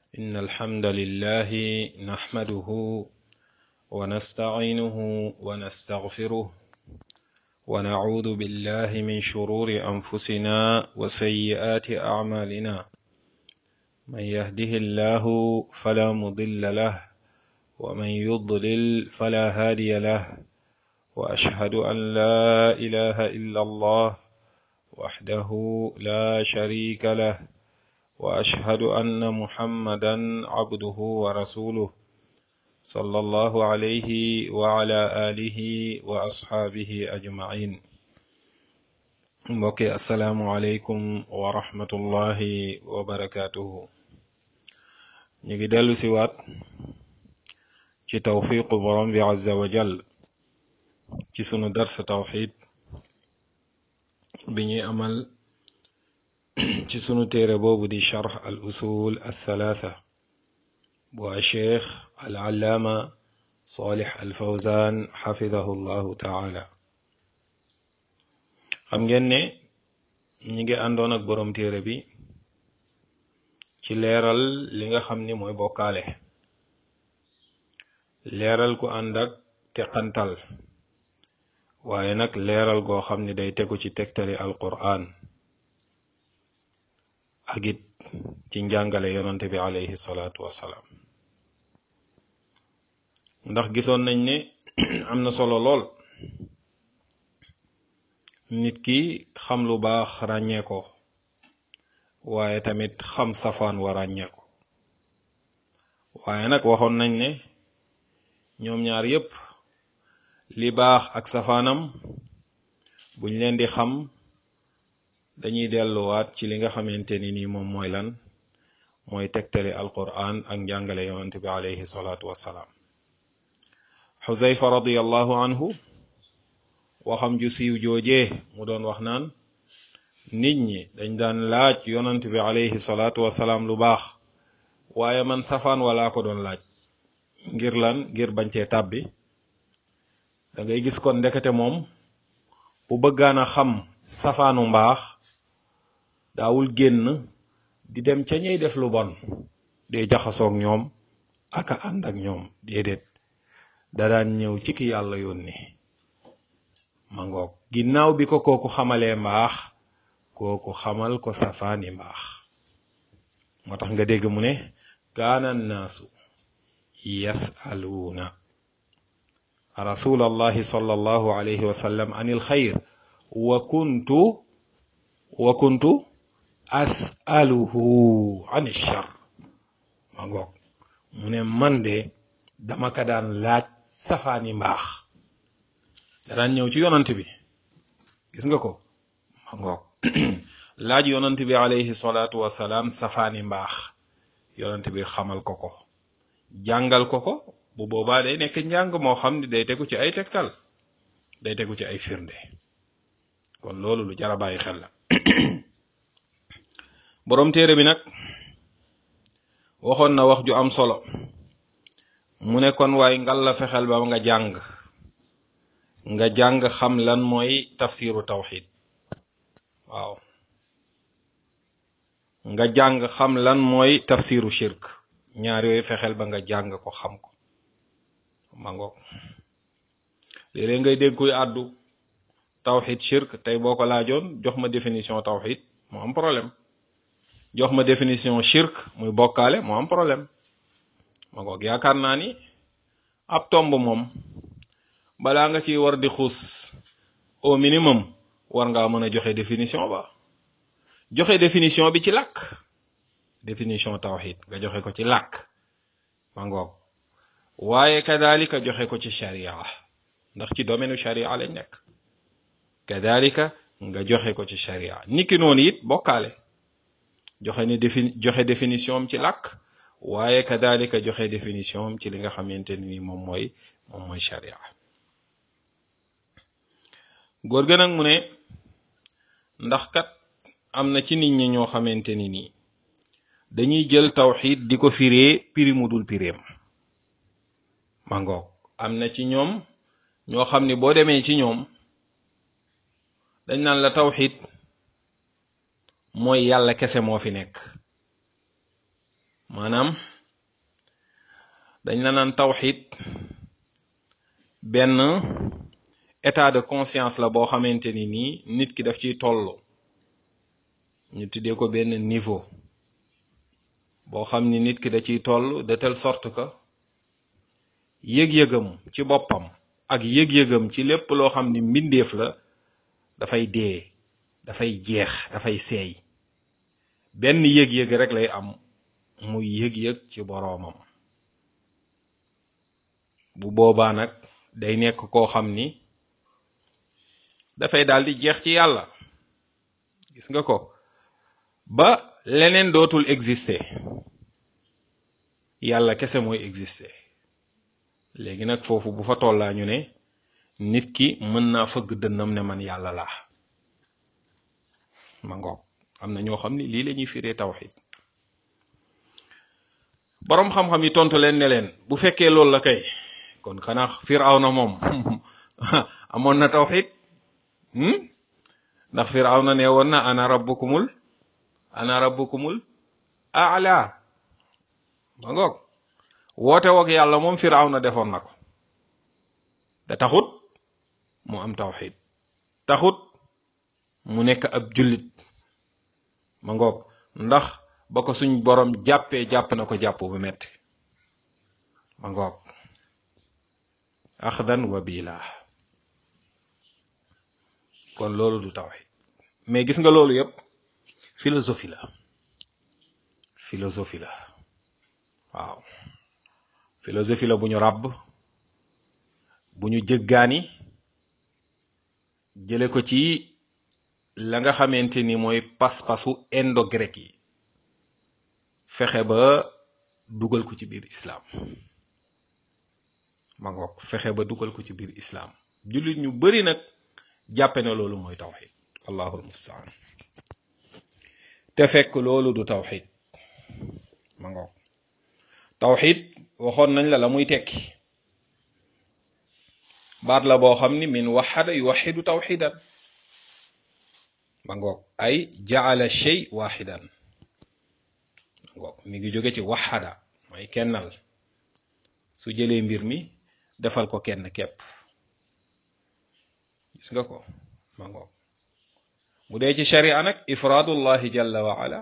إن الحمد لله نحمده ونستعينه ونستغفره ونعوذ بالله من شرور أنفسنا وسيئات أعمالنا من يهده الله فلا مضل له ومن يضلل فلا هادي له وأشهد أن لا إله إلا الله وحده لا شريك له واشهد ان محمدا عبده ورسوله صلى الله عليه وعلى اله واصحابه اجمعين mbokki asalaamualeykum wa rahmatullahi wa barakatuhu ñu ngi dellu si waat ci tawfiqu borom bi azza wa jal ci sunu dars tawxid bi ñuy amal ci sunu téere boobu di charx al usul althalatha bu a cheikh al allaama salih al fawzan xafidahu llahu taala xam ngeen ne ñi ngi àndoon ak boroom téere bi ci leeral li nga xam ni mooy bokkaale leeral ku ànd ak teqantal waaye nag leeral goo xam ni day tegu ci tegtali alquran ak it ci njàngale yonante bi alayhi salaatu wassalaam ndax gisoon nañ ne am na solo lool nit ki xam lu baax ràññee ko waaye tamit xam safaan wa ràññee ko waaye nag waxoon nañ ne ñoom ñaar yépp li baax ak safaanam buñ leen di xam dañuy delluwaat ci li nga xamante ni nii moom mooy lan mooy tegtali alquran ak njàngale yonante bi alayhi salaatu wassalaam xuzayfa radiallahu anhu waxam ju siiw joojee mu doon wax naan nit ñi dañ daan laaj yonante bi alayhi salaatu wassalaam lu baax waaye man safaan walaa ko doon laaj ngir lan ngir bañ cee tàbbi da ngay gis kon ndekete moom bu bëggaan a xam safaanu mbaax daawul génn di dem ca ñey def lu bon dee jaxasoog ñoom aka ànd ak ñoom déedéet da daan ñëw ci ki yàlla yónni ma ngoog ginnaaw bi ko kooku xamalee mbaax kooku xamal ko safaani mbaax moo tax nga dégg mu ne kaana annaasu yasaluuna rasulallahi sallallahu alayhi wa sallam anil xayr wa kuntu wa kuntu asaluhu ani char ma ngoog mu ne man de dama ka daan laaj safaani mbaax da daan ñëw ci yonant bi gis nga ko ma ngoog laaj yonant bi alayhi salaatu wasalaam safaani mbaax yonant bi xamal ko ko jàngal ko ko bu boobaa day nekk njàng moo xam ne day tegu ci ay tegtal day tegu ci ay firnde kon loolu lu jar a bàyyi xel la boroom téere bi nag waxoon na wax ju am solo mu ne kon waaye ngal la fexeel ba nga jàng nga jàng xam lan mooy tafsiru tawxid waaw nga jàng xam lan mooy tafsiru shirk ñaar yooyu fexeel ba nga jàng ko xam ko ma ngoog léeg-léeg ngay dégg kuy àddu tawxid shirk tey boo ko laajoon jox ma définition tawxid mu am problème jox ma définition shirk muy bokkaale mu am problème ma ngoog yaakaar naa ni ab tomb moom balaa nga ci war di xuus au minimum war ngaa mën a joxe définition ba joxe définition bi ci làkk définition tawxid nga joxe ko ci làkk ma ngoog waaye kadalika joxe ko ci sharia ndax ci domaine sharia lañ nekk kadalika nga joxe ko ci sharia niki noonu it bokkaale joxe ni défi joxe définition am ci làkk waaye kadalika joxe définition am ci li nga xamante ni moom mooy moom mooy sharia góor ga nag mu ne ndax kat am na ci nit ñi ñoo xamante ni nii dañuy jël tawxid di ko firee piri mu dul pireem ma ngoog am na ci ñoom ñoo xam ni boo demee ci ñoom dañ naan la tawxid mooy yàlla kese moo fi nekk maanaam dañ la naan tawxid benn état de conscience la boo xamante ni nii nit ki daf ciy toll ñu tuddee ko benn niveau boo xam ni nit ki da ciy toll de telle sorte que yëg-yëgam ci boppam ak yëg-yëgam ci lépp loo xam ni mbindeef la dafay dee dafay jeex dafay seey benn yëg-yëg rek lay am muy yëg-yëg ci boroomam bu boobaa nag day nekk koo xam ni dafay daal di jeex ci yàlla gis nga ko ba leneen dootul exister yàlla kese mooy exister léegi nag foofu bu fa tollaa ñu ne nit ki mën naa fëgg dënnam ne man yàlla laa ma ngoog am na ñoo xam ni lii la ñuy firee tawxid boroom xam-xam yi tontu leen ne leen bu fekkee loolu la kay kon xanaa firawna moom amoon na tawxid ndax firawna ne woon na ana rabbukumul ana rabbukumul aala ma ngoog woote woog yàlla moom firawna defoon na ko da taxut mu am tawxid taxut mu nekk ab jullit ma ngoog ndax ba ko suñ borom jàppee jàpp na ko jàpp bu metti ma ngoog axdan wa bila kon loolu du tawxid mais gis nga loolu yépp philosophie la philosophie la waaw philosophie la bu ñu ràbb bu ñu jëggaani jële ko ci la nga xamante ni mooy pas-pasu indo-grec yi fexe ba dugal ko ci biir islam ma ngoog fexe ba dugal ko ci biir islam jullit ñu bari nag jàppe ne loolu mooy tawxid allahul mustaan te fekk loolu du tawxid ma ngoog tawxid waxoon nañ la la muy tekki baat la boo xam ni min waxada yuwaxidu tawxidan ma ngoog ay jaala shay waxidan ma ngoog mi ngi jóge ci waxada mooy kennal su jëlee mbir mi defal ko kenn képp gis nga ko ma ngoog mu dee ci sharia nag ifraadullahi jalla wa ala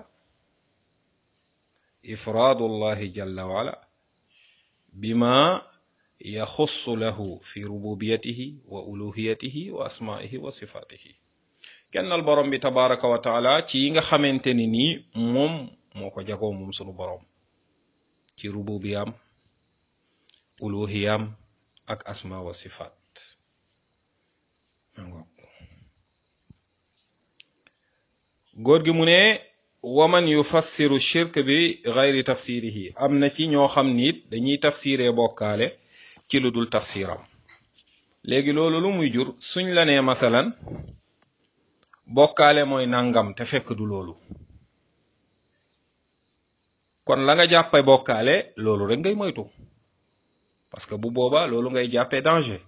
ifraadullahi jalla wa ala bima yaxussu lahu fi rububiyatihi wa uluhiyatihi wa asmaihi wa sifatihi kennal borom bi tabaraka wa taala ci yi nga xamante ni nii moom moo ko jagoo moom sunu borom ci rububiyam uluhiyam ak asma wa sifat góor gi mu ne waman yufassiru shirk bi gayri tafsirihi am na ci ñoo xam ni it dañuy tafsiree bokkaale ci lu dul tafsiram léegi loolu lu muy jur suñ la nee masalan bokkaale mooy nangam te fekk du loolu kon la nga jàppe bokkaale loolu rek ngay moytu parce que bu boobaa loolu ngay jàppee danger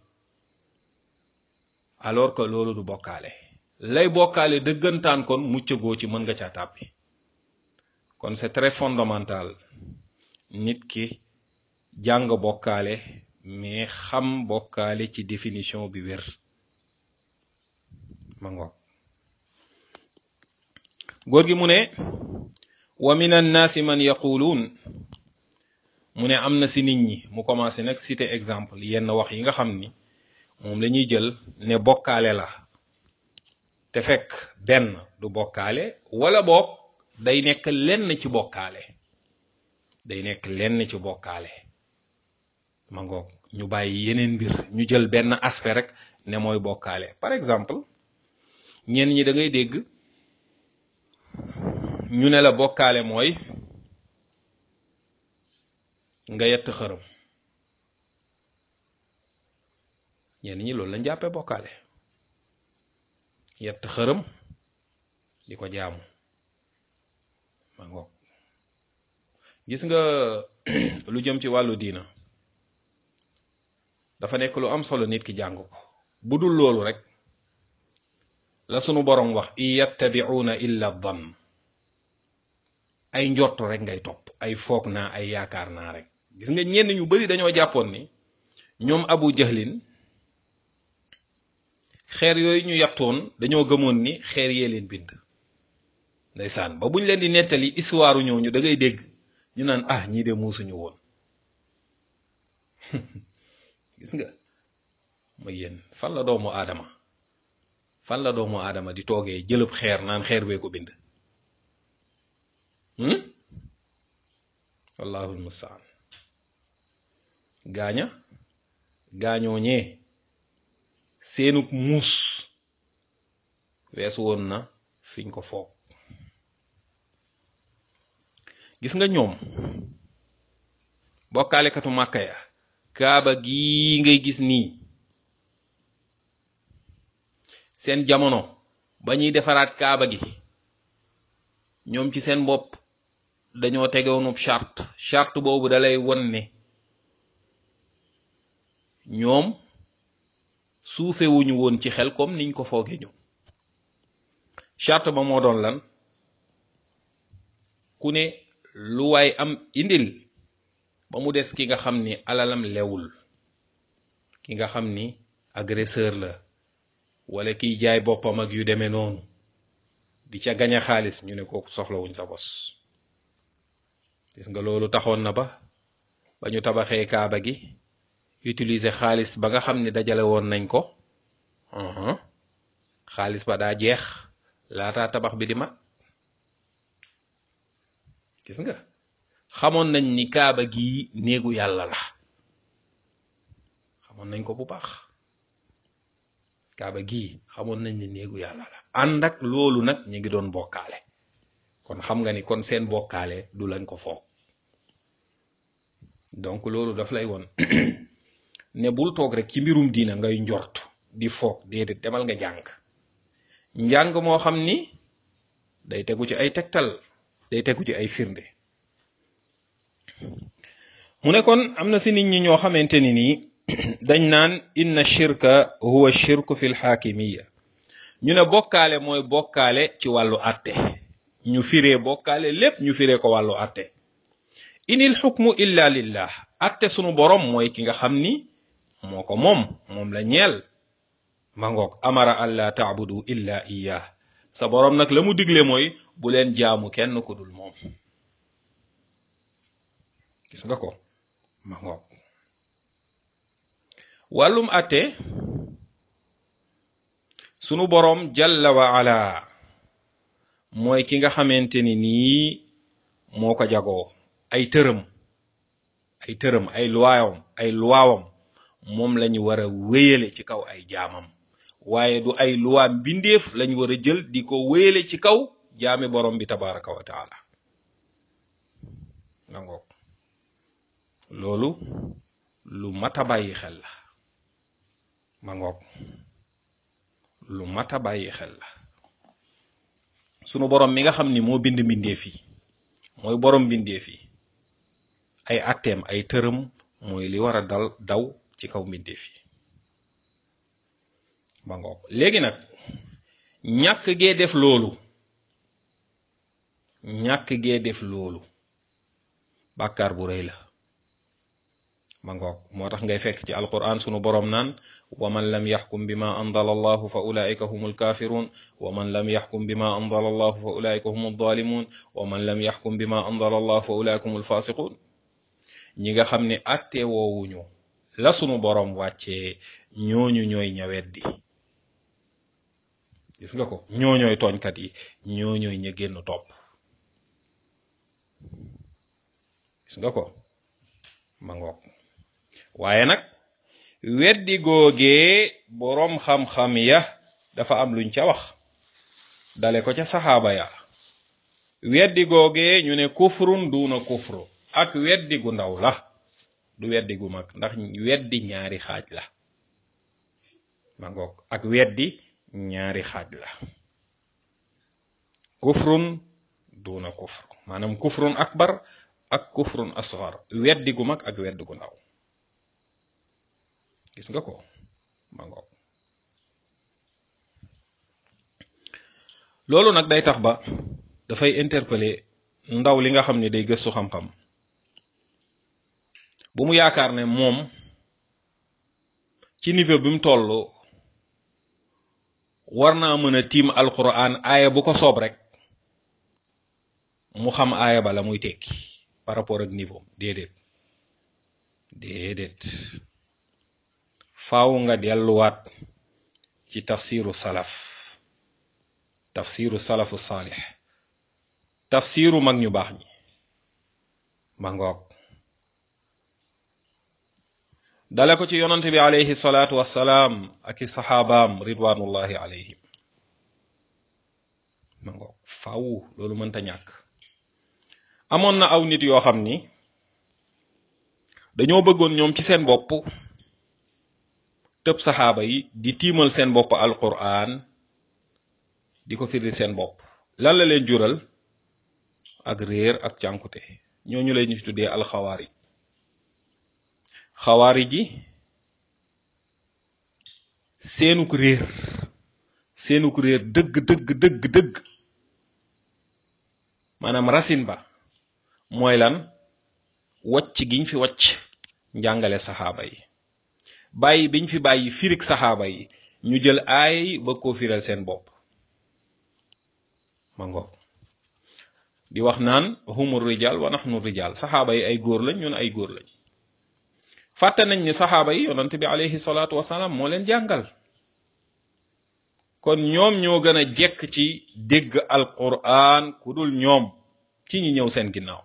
alors que loolu du bokkaale lay bokkaale dëggantaan kon muccagoo ci mën nga caa tàbbi kon c'est très fondamental nit ki jàng bokkaale mais xam bokkaale ci définition bi wér ma ngoog góor gi mu ne wa min annaasi man yaquluun mu ne am na si nit ñi mu commencé nag citer exemple yenn wax yi nga xam ni moom la ñuy jël ne bokkaale la te fekk benn du bokkaale wala boog day nekk lenn ci bokkaale day nekk lenn ci bokkaale ma ngoog ñu bàyyi yeneen mbir ñu jël benn aspect rek ne mooy bokkaale par exemple ñenn ñi da ngay dégg ñu ne la bokkaale mooy nga yett xërëm ñenn ñi loolu lañ jàppee bokkaale yett xërëm di ko jaamu ma ngoog gis nga lu jëm ci wàllu diina dafa nekk lu am solo nit ki jàng ko bu dul loolu rek la sunu borom wax in yattabi'una illa dhann ay njort rek ngay topp ay foog naa ay yaakaar naa rek gis nga ñenn ñu bari dañoo jàppoon ni ñoom abu jahlin xeer yooyu ñu yattoon dañoo gëmoon ni xeer yee leen bind ndeysaan ba buñ leen di nettali histoire ñooñu da ngay dégg ñu naan ah ñii de muusuñu woon gis nga ma yéen fan la doomu aadama fan la doomu aadama di toogee jëlëb xeer naan xeer bee ko bind wallahu almustaan gaaña gaañoo ñee seenug muus weesu woon na fiñ ko foog gis nga ñoom bokkaalekatu màkka ya kaaba gii ngay gis nii seen jamono ba ñuy defaraat kaaba gi ñoom ci seen bopp dañoo tegewoonub charte charte boobu dalay won ne ñoom suufewuñu woon ci xel comme niñ ko fooge ñu charte ba moo doon lan ku ne lu waay am indil ba mu des ki nga xam ni alalam lewul ki nga xam ni agresseur la wala kiy jaay boppam ak yu demee noonu di ca gañe xaalis ñu ne kooku soxlawuñ sa bos gis nga loolu taxoon na ba ba ñu tabaxee kaaba gi utiliser xaalis ba nga xam ni dajale woon nañ ko xaalis ba daa jeex laataa tabax bi di mat gis nga xamoon nañ ni kaaba gi néegu yàlla la xamoon nañ ko bu baax kaaba gii xamoon nañ ni néegu yàlla la ànd ak loolu nag ñu ngi doon bokkaale kon xam nga ni kon seen bokkaale du lañ ko foog donc loolu daf lay won ne bul toog rek ci mbirum diina ngay njort di foog déedéet demal nga jàng njàng moo xam ni day tegu ci ay tegtal day tegu ci ay firnde mu ne kon am na si nit ñi ñoo xamante ni nii dañ naan inna shirka huwa shirku fi lxaakimiya ñu ne bokkaale mooy bokkaale ci wàllu atte ñu firee bokkaale lépp ñu firee ko wàllu atte inil xukmu illa lillah atte sunu borom mooy ki nga xam ni moo ko moom moom la ñeel ma ngoog amara alla taabudu illa iyah sa borom nag la mu digle mooy bu leen jaamu kenn ku dul moom gis nga ko ma ngoog wàllum atte sunu borom jalla wa ala mooy ki nga xamante ni nii moo ko jagoo ay tërëm ay tërëm ay luwaawam ay luwaawam moom lañu war a wéyale ci kaw ay jaamam waaye du ay luwaam mbindeef lañu war a jël di ko wéyale ci kaw jaami borom bi tabaraka wa taala nga ngoog loolu lu mat a bàyyi xel la ma ngoog lu mat a bàyyi xel la sunu borom mi nga xam ni moo bind mbindeef yi mooy borom mbindeef yi ay atteem ay tërëm mooy li war a dal daw ci kaw mbindeef yi ba ngoog léegi nag ñàkk gee def loolu ñàkk gee def loolu bàkkaar bu rëy la ma ngoog moo tax ngay fekk ci alquran sunu boroom naan wa man lam yaxkum bima anzala allahu fa ulaika humul kafirun wa man lam yaxkum bima anzala allahu fa ulaika humul zalimun wa man lam yaxkum bima anzala allahu fa ulaika humul fasiqun ñi nga xam ne atte woowuñu la sunu boroom wàccee ñooñu ñooy ñaweddi gis nga ko ñooñooy tooñkat yi ñooñooy ña génn topp gis nga ko ma ngoog waaye nag weddi googee boroom xam-xam ya dafa am luñ ca wax dale ko ca saxaaba ya weddi googee ñu ne kufrun duuna kufru ak weddi gu ndaw la du weddi gu mag ndax weddi ñaari xaaj la ma ngoog ak weddi ñaari xaaj la kufrun duuna kufr maanaam kufrun akbar ak kufrun asgar weddi gu mag ak weddi gu ndaw gis nga ko ma ngoog loolu nag day tax ba dafay interpeller ndaw li nga xam ne day gëstu xam-xam bu mu yaakaar ne moom ci niveau bi mu toll war naa mën a tiim alquran aaya bu ko soob rek mu xam aaya ba la muy tekki par rapport ak niveau déedéet déedéet faaw nga delluwaat ci tafsiru salaf tafsiru salafu saalix tafsiru mag ñu baax ñi ma ngoog dale ko ci yonante bi alayhi salaatu wassalaam ak i saxaabaam ridwanullahi alayhim ma ngoog faaw loolu mënta ñàkk amoon na aw nit yoo xam ni dañoo bëggoon ñoom ci seen bopp tëb saxaaba yi di tiimal seen bopp alquran di ko firi seen bopp lan la leen jural ak réer ak cànkute ñooñu lay ñu tuddee alxawaari xawaari ji seenuk réer seenuk réer dëgg dëgg dëgg dëgg maanaam racine ba mooy lan wacc giñ fi wacc njàngale saxaaba yi bàyyi biñ fi bàyyi firig saxaaba yi ñu jël aay yi ba koo firal seen bopp ma ngoog di wax naan humur rijal wa nahnu rijal saxaaba yi ay góor lañ ñun ay góor lañ fàtte nañ ni saxaaba yi yonent bi alayhi salaatu wasalaam moo leen jàngal kon ñoom ñoo gën a jekk ci dégg alquran ku dul ñoom ci ñi ñëw seen ginnaaw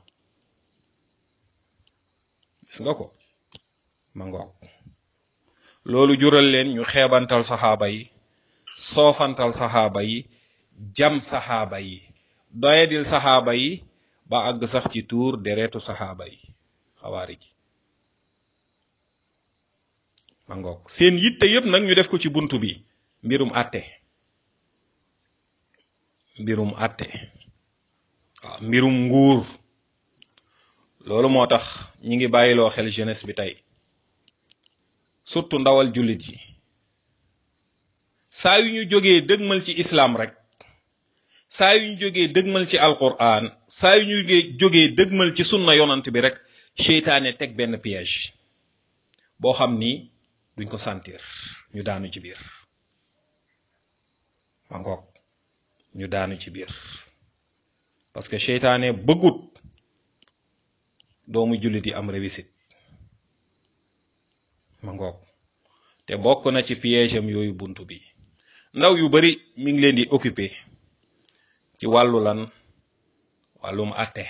gis nga ko ma ngoog loolu jural leen ñu xeebantal saxaaba yi soofantal saxaaba yi jam saxaaba yi doyadil saxaaba yi ba àgg sax ci tuur deretu saxaaba yi xawaari ji ma ngoog seen yitte yépp nag ñu def ko ci buntu bi mbirum àtte mbirum àtte waaw mbirum nguur loolu moo tax ñi ngi bàyyiloo xel jeunesse bi tey surtout ndawal jullit yi saa yu ñu jógee dëgmal ci islam rek saa yu ñu jógee dëgmal ci alquran saa yu ñu jógee dëgmal ci sunna yonant bi rek seytaane teg benn piège boo xam ni duñ ko sentir ñu daanu ci biir ma ngoog ñu daanu ci biir parce que seytaane bëggut doomu jullit yi am réussite ma ngoog te bokk na ci piège am yooyu buntu bi ndaw yu bari mi ngi leen di occupé ci wàllu lan wàllum àtte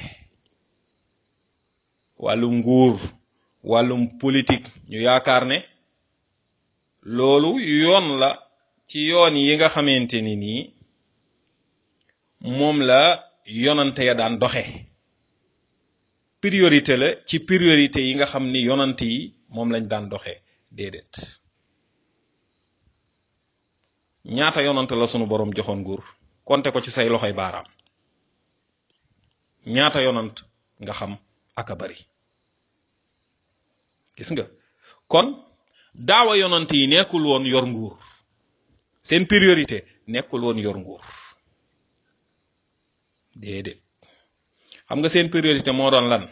wàllum nguur wàllum politique ñu yaakaar ne loolu yoon la ci yoon yi nga xamante ni nii moom la yonante ya daan doxe priorité la ci priorité yi nga xam ni yonante yi moom lañ daan doxe déedéet ñaata yonante la sunu boroom joxoon nguur konte ko ci say loxoy baaraam ñaata yonant nga xam aka bari gis nga kon daawa yonant yi nekkul woon yor nguur seen priorité nekkul woon yor nguur déedéet xam nga seen priorité moo doon lan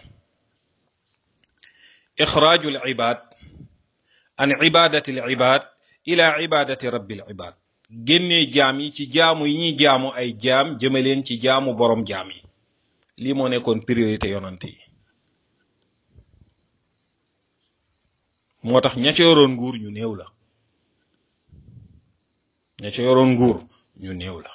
ixraajul ibad an ibadati al ibad ila ibadati rabbil ibad génnee jaam yi ci jaamu yi ñuy jaamu ay jaam jëmaleen ci jaamu borom jaam yi lii moo nekkoon priorité yonante yi moo tax ña ca yoroon nguur ñu néew la ña ca yoroon nguur ñu néew la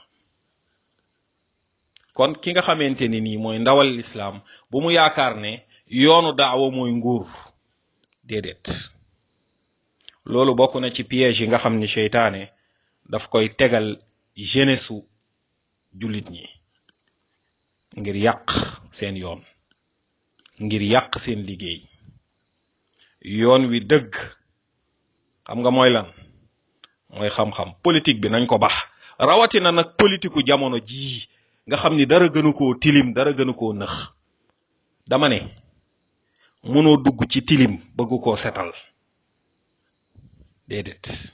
kon ki nga xamante ni nii mooy ndawal lislaam bu mu yaakaar ne yoonu daawa mooy nguur déedéet loolu bokk na ci piège yi nga xam ni seytaane daf koy tegal jeunesse su jullit ñi ngir yàq seen yoon ngir yàq seen liggéey yoon wi dëgg xam nga mooy lan mooy xam-xam politique bi nañ ko bax rawatina nag politiku jamono jii nga xam ni dara gënu koo tilim dara gënu koo nëx dama ne mënoo dugg ci tilim bëgg koo setal déedéet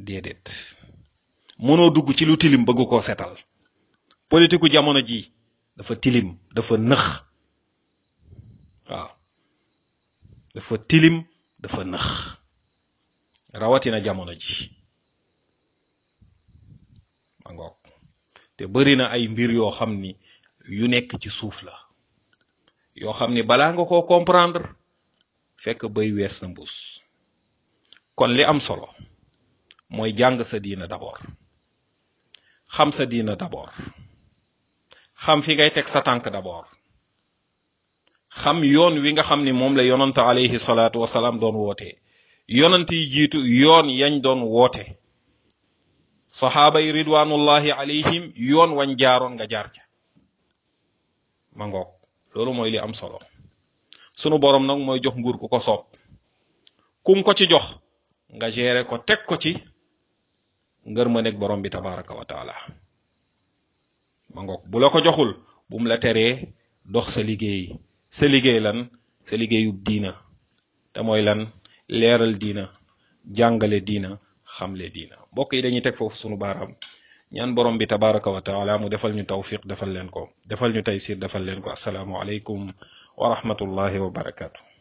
déedéet mënoo dugg ci lu tilim bëgg koo setal politiku jamono ji dafa tilim dafa nëx waaw dafa tilim dafa nëx rawatina jamono ji ma ngoog te bari na ay mbir yoo xam ni yu nekk ci suuf la yoo xam ni balaa nga koo comprendre fekk bay wees na mbuus kon li am solo mooy jàng sa diina d'abord xam sa diina d'abord xam fi ngay teg sa tànk d'abord xam yoon wi nga xam ni moom la yonant alayhi salaatu wasalaam doon woote yonant yi jiitu yoon yañ doon woote saxaaba yi ridwanullahi alayhim yoon wañ jaaroon nga jaar ca ma ngoog loolu mooy li am solo sunu boroom nag mooy jox nguur ku ko soob kum ko ci jox nga gérer ko teg ko ci ngër ma nekk borom bi tabaraka wa taala ma ngoog bu la ko joxul bu mu la teree dox sa liggéey sa liggéey lan sa liggéeyub diina te mooy lan leeral diina jàngale diina xamle diina mbokk yi dañuy teg foofu sunu baaraam ñaan borom bi tabaraka wa taala mu defal ñu tawfiq defal leen ko defal ñu taysir defal leen ko asalaamu aleykum wa rahmatullahi wa barakatu